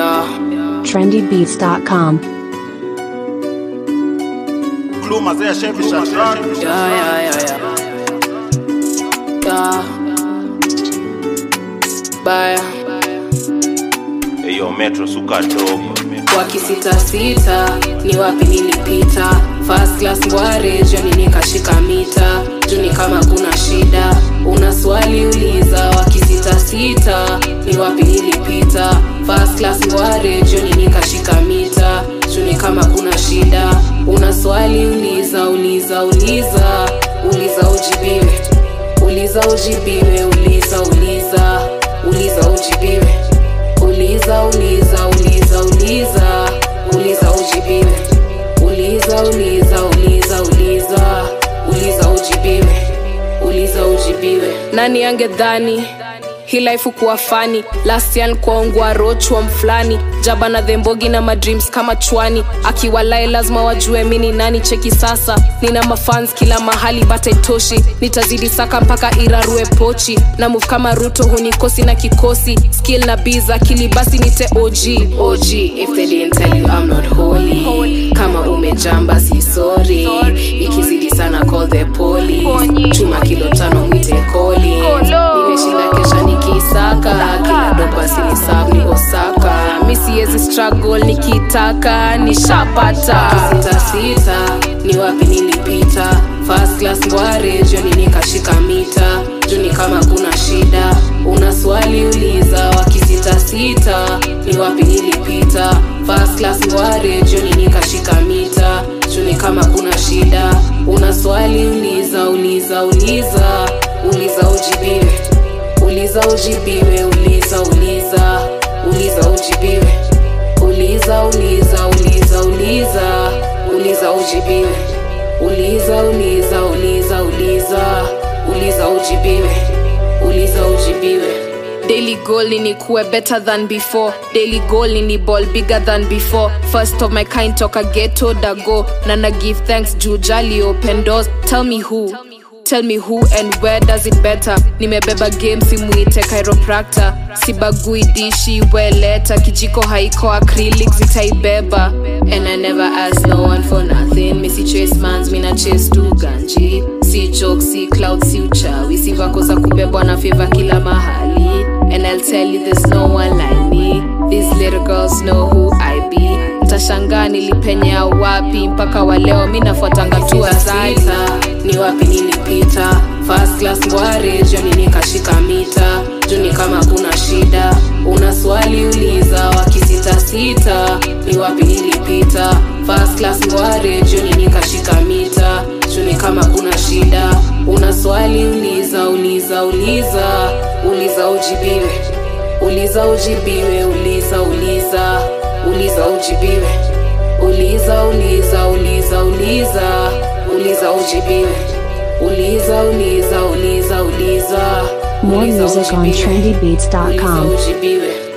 Yeah. trendybeats.com. Kluma zea Chevy Shatran. Yeah, yeah, yeah, yeah. Yeah. Baya. Eyo Metro suka dogo. wakisitasita ni wapi nilipita first class ngware joni nikashika mita juni kama kuna shida una swali uliza wakisitasita ni wapi nilipita first class ngware joni nikashika mita juni kama kuna shida una swali uliza uliza uliza uliza ujibiwe uliza ujibiwe uliza uliza uliza ujibiwe uliza uliza uliza uliza uliza ujibiwe uliza uliza uliza uliza uliza ujibiwe uliza ujibiwe nani angedhani hii life kuwa fani last year nikuaungwa rochwa mfulani jaba na dhembogi na madreams kama chwani akiwalae lazima wajue mini nani cheki sasa nina mafans kila mahali bata itoshi nitazidi saka mpaka irarue pochi na move kama ruto hunikosi na kikosi skill na biza kili basi nite og og if they didn't tell you I'm not holy kama umejamba si sorry ikizidi sana call the police chuma kilo tano mwite koli nimeshinda kesha nikisaka kila dopa sinisab ni osaka mi siezi struggle nikitaka nishapata sita sita ni wapi nilipita first class ngware joni nikashika mita juni kama kuna shida una swali uliza wakisitasita ni wapi nilipita first class ngware joni nikashika mita juni kama kuna shida una swali uliza uliza uliza uliza ujibiwe uliza ujibiwe uliza uliza uliza ujibiwe uliza uliza uliza uliza uliza ujibiwe uliza uliza uliza uliza uliza ujibiwe uliza ujibiwe daily goal ni kuwe better than before daily goal ni ball bigger than before first of my kind toka ghetto dago na na give thanks juu jali open doors tell me who tell me who and where does it better nimebeba game simuite chiropractor sibagui dishi weleta kijiko haiko acrylic zitaibeba and i never ask no one for nothing misi chase mans mina chase tu ganji si joke si cloud si uchawi si vako za kubebwa na favor kila mahali and i'll tell you there's no one like me these little girls know who i be mtashangaa nilipenyea wapi mpaka waleo mi nafuatanga tu azaita ni wapi nilipita first class ngware joni nikashika mita juni kama kuna shida una swali uliza wakisitasita ni wapi nilipita first class ngware joni nikashika mita juni kama kuna shida una swali uliza uliza uliza uliza ujibiwe uliza ujibiwe uliza uliza uliza ujibiwe uliza uliza uliza uliza uliza ujibiwe uliza uliza uliza uliza More uliza music on ujibiwe. trendybeats.com. Uliza ujibiwe